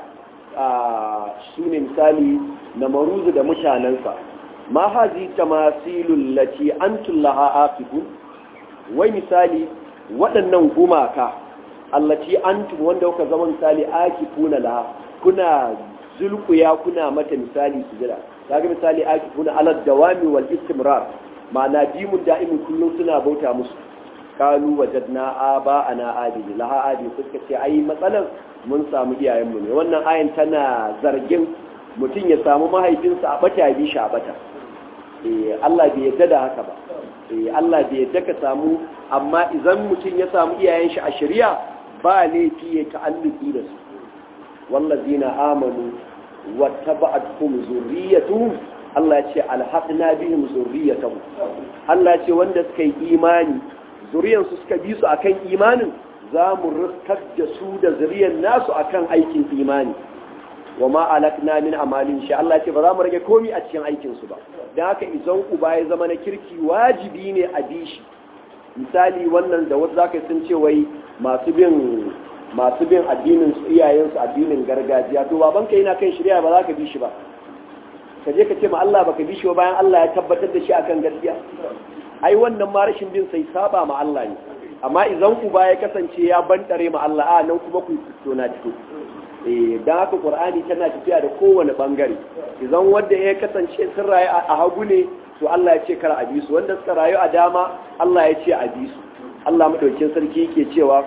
[SPEAKER 2] su ne misali na maruzu da mutanensa ma hazi tamasilul lati antum laha aqibun wai misali waɗannan gumaka allati antum wanda kuka zama misali aqifuna laha kuna zulkuya kuna mata misali sujada kaga misali aqifuna ala dawami wal istimrar ma'ana dimun da'imin kullum suna bauta musu kalu wajadna aba ana abidi laha abidi suka ce ai matsalan mun samu iyayenmu ne wannan ayan tana zargin mutum ya samu mahaifinsa a bata ya bi shi a bata Allah bai yadda da haka ba Allah bai yadda ka samu amma idan mutum ya samu iyayen shi a shari'a ba laifi ya ta'alluki da su wallazina amanu wattaba'atuhum zurriyyatuhum Allah ya ce alhaqna bihim zurriyatahum Allah ya ce wanda suka yi imani zuriyansu suka bi su akan imanin za mu riskar da su da zuriyar nasu akan aikin imani wa ma alakna min amalin sha Allah ce ba za mu rage komi a cikin aikin su ba dan haka idan uba ya zama na kirki wajibi ne a bi shi misali wannan da wasu zaka sun ce wai masu bin masu bin addinin su iyayen su addinin gargajiya to baban ka yana kan shari'a ba za ka bi shi ba ka je ka ce ma Allah baka bi shi ba bayan Allah ya tabbatar da shi akan gaskiya ai wannan ma rashin bin sai saba ma Allah ne amma idan uba ya kasance ya bantare ma Allah a nan kuma ku fito na fito eh dan haka Qur'ani tana tafiya da kowane bangare idan wanda ya kasance sun rayu a hagu ne to Allah ya ce kar a bi su wanda suka rayu a dama Allah ya ce a bi su Allah madaukakin sarki yake cewa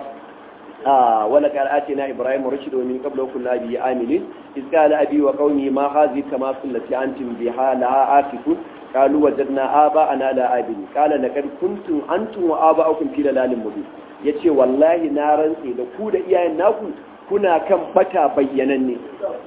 [SPEAKER 2] آه ولقد آتينا إبراهيم رشد ومن قبل كنا به آمنين إذ قال أبي وقومي ما هذه كما التي أنتم بها لها آسفون قالوا وجدنا آباءنا لا آبين قال لقد كنتم أنتم وآباؤكم في ضلال مبين yace wallahi na rantse da ku da iyayen naku kuna kan bata bayyananne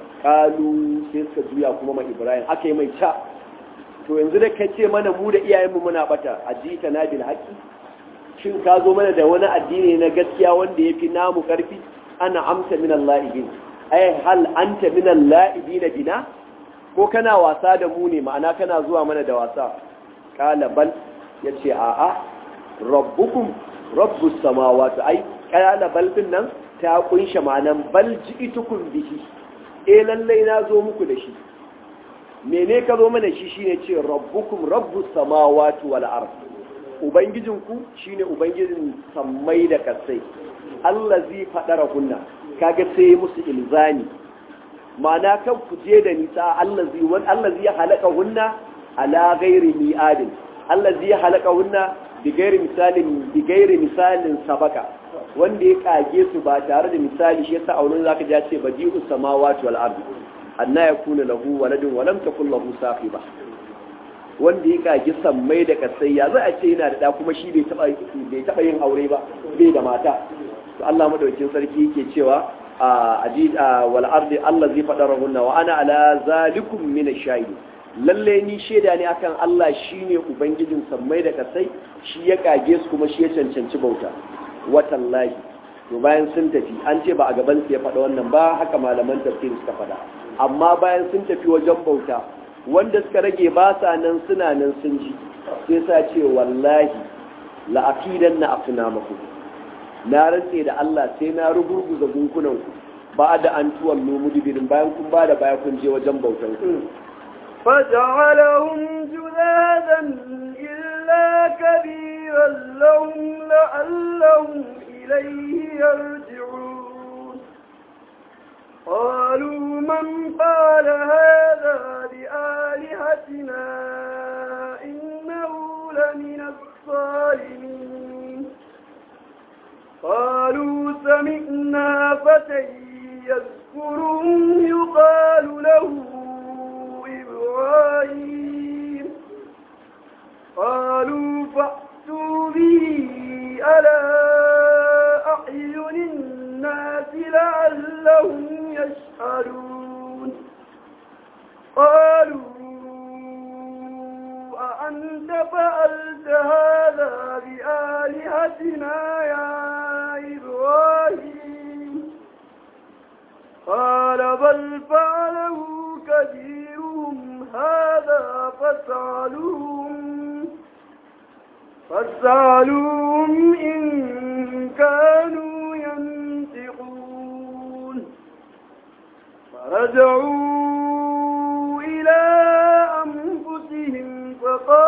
[SPEAKER 2] kalu sai suka juya kuma ma Ibrahim aka yi mai ca to yanzu da kace mana mu da iyayenmu muna bata ajita na bil haqi shin ka zo mana da wani addini na gaskiya wanda ya fi namu ƙarfi ana amsa minan la'ibin ai hal anta minan la'ibin bina ko kana wasa da mu ne ma'ana kana zuwa mana da wasa kala bal ya ce a'a rabbukum rabbus samawati ai kala bal din nan ta kunshe ma'anan bal ji'tukum bihi eh lallai na zo muku da shi mene ka zo mana shi shine ce rabbukum rabbus samawati wal ardh Ubangijinku shi ne Ubangijin sammai da kasai, Allah zai faɗara hunna, kaga sai musu ilzani, ma'ana kan ku je da nisa Allah zai halaka hunna ala gairi mi'adin, Allah zai halaka hunna bi gairi misalin bi gairi misalin sabaka, wanda ya kage su ba tare da misali shi yasa aunin zaka ja ce badi'us samawati wal ardi anna yakuna lahu waladun wa lam takul lahu sahiba wanda ya kagi sammai da kasai ya za a ce yana da kuma shi bai taba yin aure ba bai da mata to Allah madaukakin sarki yake cewa a ajid wal ardi Allah zai fada rahunna wa ana ala zalikum min ash-shahid lalle ni sheda ne akan Allah shine ubangijin sammai da kasai shi ya kage su kuma shi ya cancanci bauta watallahi to bayan sun tafi an ce ba a gaban su ya faɗa wannan ba haka malaman tafsir suka faɗa amma bayan sun tafi wajen bauta wanda suka rage ba sa nan suna nan sun ji sai sa ce wallahi la'akidan na afina maku na rantse da Allah sai na rugurguza gunkunanku ba da an tuwon nomu dibirin bayan kun ba da baya kun je wajen bautan ku
[SPEAKER 1] فجعلهم جذاذا إلا كبيرا لهم لعلهم إليه يرجعون قالوا من قال هذا بآلهتنا إنه لمن الظالمين قالوا سمعنا فتى يذكرهم يقال له إبراهيم قالوا فأتوا به على أعين الناس لعلهم يشهدون قالوا أأنت فعلت هذا بآلهتنا يا إبراهيم قال بل فعله كبيرهم هذا فاسألوهم فاسألوهم إن كانوا ينطقون فرجعوا إلى أنفسهم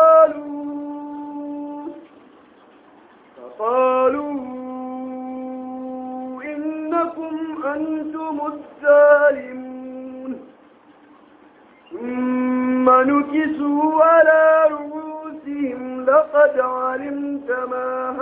[SPEAKER 1] فقالوا فقالوا إنكم أنتم الظالمون ثم نكسوا على رؤوسهم لقد علمت ما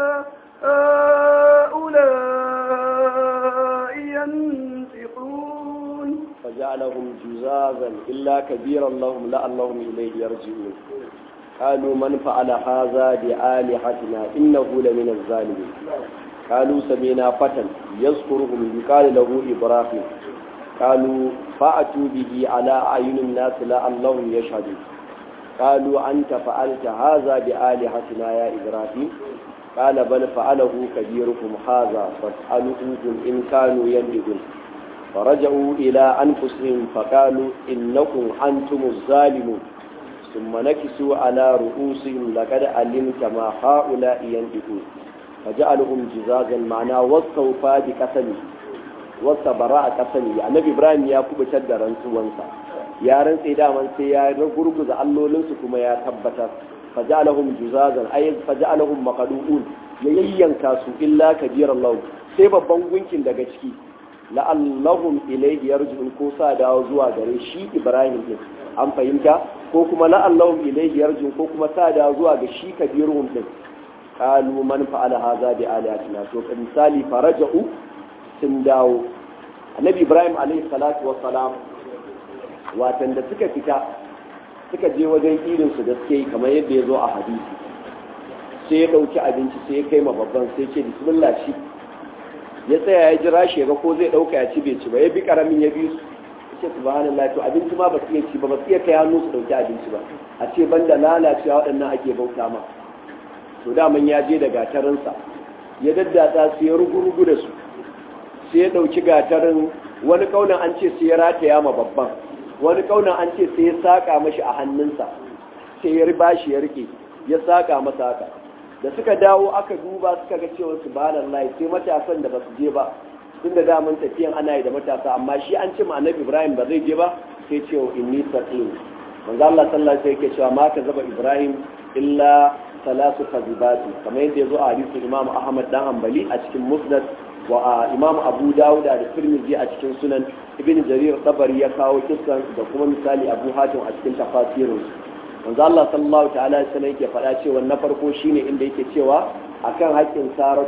[SPEAKER 1] هؤلاء ينطقون
[SPEAKER 2] فجعلهم جزازا إلا كبيرا لهم لعلهم إليه يرجعون قالوا من فعل هذا بآلهتنا إنه لمن الظالمين قالوا سمينا فتى يذكرهم يقال له إبراهيم قالوا فأتوا به على أعين الناس لعلهم يشهدون قالوا أنت فعلت هذا بآلهتنا يا إبراهيم قال بل فعله كبيركم هذا فاسألوهم إن كانوا ينبغون فرجعوا إلى أنفسهم فقالوا إنكم أنتم الظالمون ثم نكسوا على رؤوسهم لقد علمت ما هؤلاء ينبغون فجعلهم جزازا معنا واستوفى بقسمه wasa bara a ƙasa ne annabi ibrahim ya kubutar da rantsuwansa ya rantse daman sai ya gurguza allolinsu kuma ya tabbatar faja'alahum juzazan ay faja'alahum maqdu'un ya yayyanka su illa kabiran lahu sai babban gunkin daga ciki la'allahum ilayhi yarji'un ko sa dawo zuwa gare shi ibrahim din an fahimta ko kuma la'allahum ilayhi yarji'un ko kuma sa dawo zuwa ga shi kabirun din qalu man fa'ala hadha bi alihatina to misali faraja'u sun dawo annabi ibrahim alaihi salatu wassalam watan da suka fita suka je wajen irinsu da suke yi kamar yadda ya zo a hadisi sai ya ɗauki abinci sai ya kai ma babban sai ce bismillah shi ya tsaya ya jira shi ga ko zai ɗauka ya ci bai ci ba ya bi karamin ya bi su ya ce subhanallah to abinci ma ba su iya ci ba ba su iya kai hannu su ɗauki abinci ba a ce banda lalacewa waɗannan ake bauta ma to daman ya je da gatarinsa ya daddatsa su ya rugu-rugu da su sai ya ɗauki gatarin wani kaunan an ce sai ya rataya ma babban wani kaunan an ce sai ya saƙa mashi a hannunsa sai ya riba shi ya rike ya saƙa masa haka da suka dawo aka duba suka ga cewa su ba lai sai matasan da ba su je ba tun da daman tafiyan ana yi da matasa amma shi an ce ma annabi ibrahim ba zai je ba sai ce wa inni saqim manzo Allah sallallahu alaihi wasallam cewa ma ka zaba ibrahim illa salasu kazibati kamar yadda ya zo a hadisin imam ahmad dan hanbali a cikin musnad wa imam abu dawuda da tirmidhi a cikin sunan ibn jarir tabari ya kawo kissan da kuma misali abu hatim a cikin tafasirin manzo Allah sallallahu ta'ala alaihi wasallam yake faɗa cewa na farko shine inda yake cewa akan haƙƙin saratu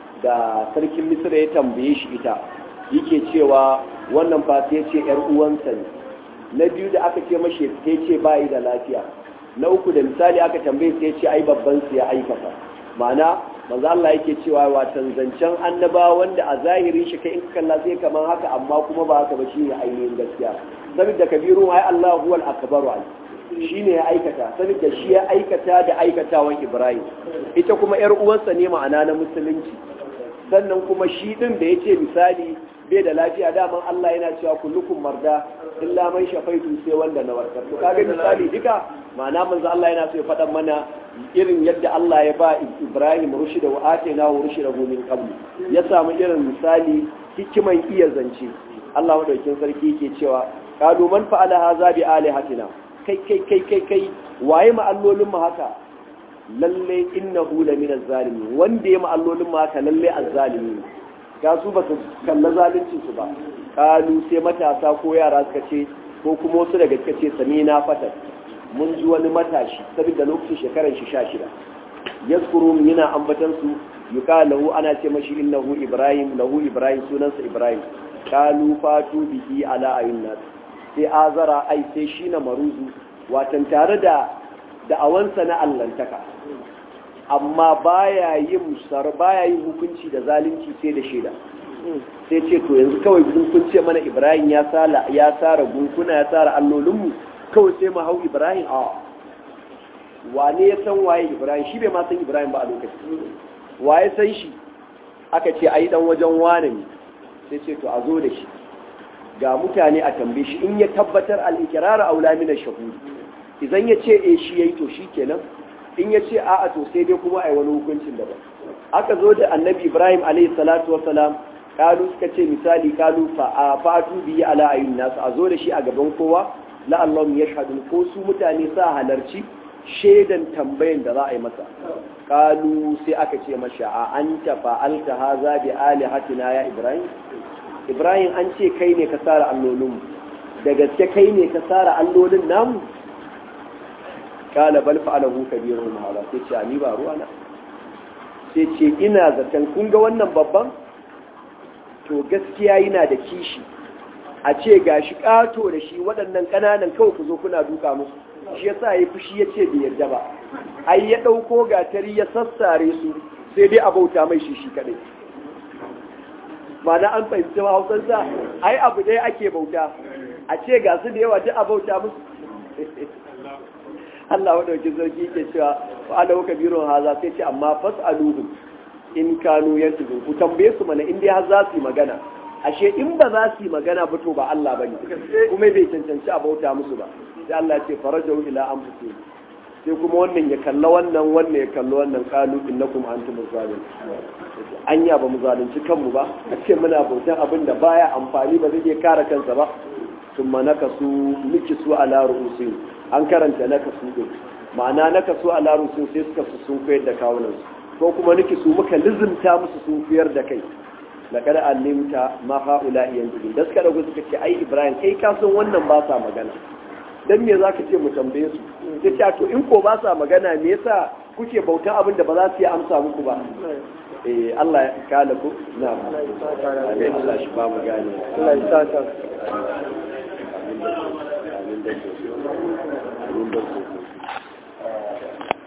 [SPEAKER 2] da sarkin misra ya tambaye shi ita yake cewa wannan fa sai ce yar uwansa ne na biyu da aka ce mashi sai ce bai da lafiya na uku da misali aka tambaye sai ce ai babban su ya aikata ma'ana manzo Allah yake cewa watan zancen annaba wanda a zahirin shi kai in ka kalla sai kaman haka amma kuma ba haka ba shine ainihin gaskiya saboda kabiru ai Allah huwal akbaru ai shine ya aikata saboda shi ya aikata da aikatawan Ibrahim ita kuma yar uwansa ne ma'ana na musulunci sannan kuma shi din da yace misali bai da lafiya daman Allah yana cewa kullukum marda illa man shafaitu sai wanda na warkar to kaga misali duka ma'ana manzo Allah yana so ya faɗa mana irin yadda Allah ya ba Ibrahim rushida wa atayna wa rushida min qablu ya samu irin misali hikiman iya zance Allah madaukin sarki yake cewa qalu man fa'ala hadha bi alihatina kai kai kai kai kai waye ma allolin mu haka lalle innahu la min az-zalimin wanda ya ma allolin mu haka lalle az-zalimin ga su ba su kalla zalunci su ba kalu sai matasa ko yara suka ce ko kuma wasu daga suka ce sami na fatar mun ji wani matashi saboda lokacin shekarar shi sha shida yaskuru yana ambatan su yuka lahu ana ce mashi innahu ibrahim lahu ibrahim sunansa ibrahim kalu fatu bihi ala ayun nas sai azara ai sai shi na maruzu watan tare da da'awansa na allantaka amma baya yin sar baya yin hukunci da zalunci sai da shaida sai ce to yanzu kawai kun ce mana ibrahim ya sala ya sara gunkuna ya sara allolinmu kawai sai mu hau ibrahim a wane ya san waye ibrahim shi bai ma san ibrahim ba a lokaci waye san shi aka ce ai dan wajen wane ne sai ce to a zo da shi ga mutane a tambaye shi in ya tabbatar al-iqrar aula min ash-shuhud idan ya ce eh shi yayi to shikenan in ya ce a'a to sai dai kuma ai wani hukuncin daban aka zo da annabi ibrahim alayhi salatu wasalam kalu suka ce misali kalu fa fatu bi ala ayyun nas a zo da shi a gaban kowa la allahum yashhadu ko su mutane sa halarci shaidan tambayan da za a yi masa kalu sai aka ce masha a anta fa'alta haza bi alihatina ya ibrahim ibrahim an ce kai ne ka sara allolin da gaske kai ne ka sara allolin namu kala bal fa'alahu kabiruhum hada sai ce ni ba ruwa na sai ce ina zaton kun ga wannan babban to gaskiya yana da kishi a ce gashi kato da shi waɗannan ƙananan kawai ku zo kuna duka musu shi yasa yayi fushi yace bai yarda ba ai ya dauko gatari ya sassare su sai dai a bauta mai shi shi kadai mana an fahimci hausansa ai abu dai ake bauta a ce ga su da yawa duk a bauta musu Allah wa dauki sarki ke cewa wa ala kabirun haza sai ce amma fas'aluhum in kanu yantiqun ku tambaye su mana in dai har za su yi magana ashe in ba za su yi magana ba to ba Allah bane kuma bai cancanci a bauta musu ba sai Allah ya ce farajau ila anfusihim sai kuma wannan ya kalla wannan wannan ya kalla wannan kalu innakum antum zalimun anya ba mu zalunci kanmu ba a ce muna bautan abin da baya amfani ba zai iya kare kansa ba thumma nakasu nikisu ala ru'usihim an karanta nakasu din ma'ana nakasu ala ru'usihim sai suka su sun koyar da kawunan su ko kuma nikisu muka lizimta musu sun koyar da kai laqad alimta ma haula yanzu da suka dago suka ce ai ibrahim kai ka san wannan ba sa magana dan me zaka ce mu tambaye su sai ce to in ko ba sa magana me yasa kuke bautan abin da ba za su yi amsa muku ba eh Allah ya kala ku na amin Allah shi ba mu gane
[SPEAKER 1] Allah ya sa ta
[SPEAKER 2] amin da amin da amin da